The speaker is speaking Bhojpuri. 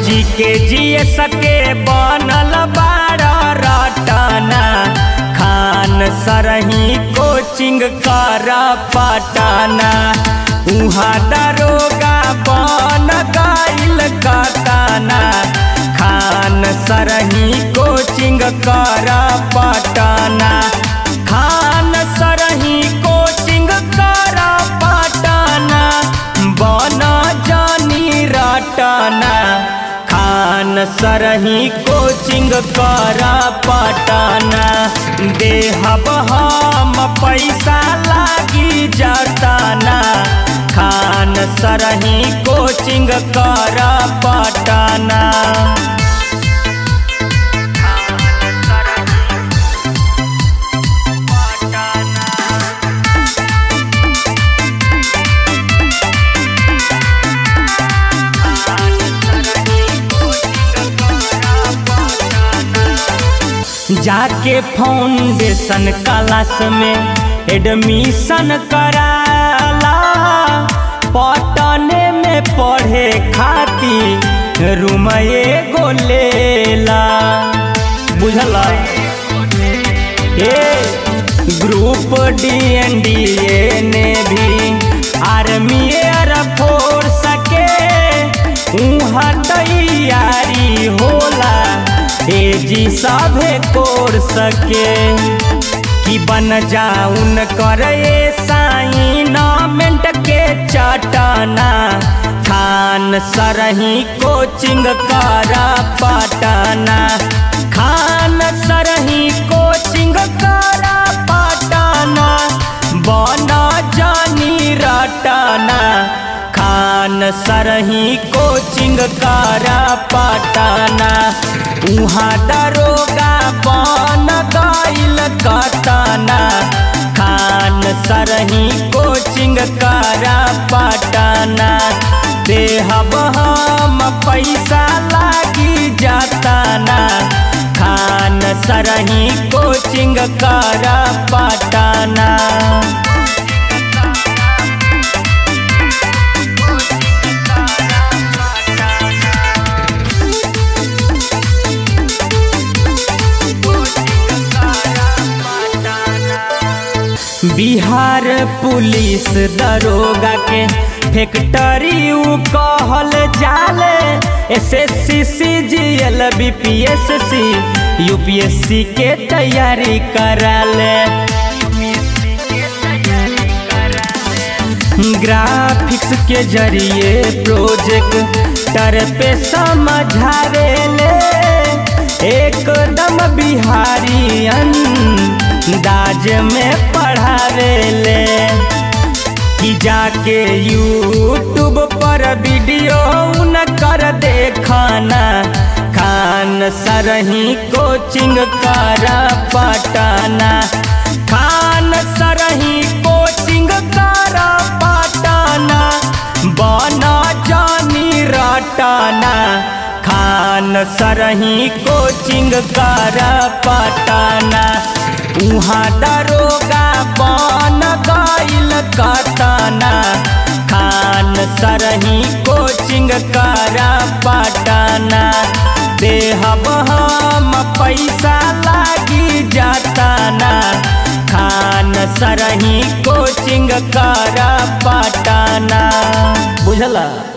जी के जिए सके बनल बाड़ रटना खान सरही कोचिंग कर पटना उहाँ दरोगा बन गईल कतना खान सरही कोचिंग कर पटना खान सरही कोचिंग कर पटना बन जानी रटना खान सरही कोचिंग कर पटना देहब हम पैसा लागी जतना खान सरही कोचिंग कर पटना जाके फाउंडेशन क्लास में एडमिशन कराला पटने में पढ़े खातिर रूम एगो लेला बुझला ए group D N D A ने भी आर्मी एयर फोर्स के उहाँ तैयारी होला ए जी सभे कोर सके कि बन जाउन करे साइनामेंट के चटना खान सरही कोचिंग कर पटना खान सरही कोचिंग कर पटना बन जानी रटना खान सरही कोचिंग कर पटना उहाँ दरोगा बन गईल कतना खान सरही कोचिंग कर पटना देहब हम पैसा लागी जतना खान सरही कोचिंग कर पटना बिहार पुलिस दरोगा के फैक्ट्री उ कहल जाले S S C C G L B P S C U P S C के तैयारी कराले ग्राफिक्स के जरिए प्रोजेक्टर पे समझावेले एकदम बिहारियन दाज में पढ़ावेले कि जाके यूट्यूब पर वीडियो न कर देखना खान सरही कोचिंग कर पटना खान सरही कोचिंग कर पटना बना जानी रटना खान सरही कोचिंग कर पटना उहाँ दरोगा बन गईल कतना खान सरही कोचिंग कर पटना देहब हम पैसा लागी जतना खान सरही कोचिंग कर पटना बुझला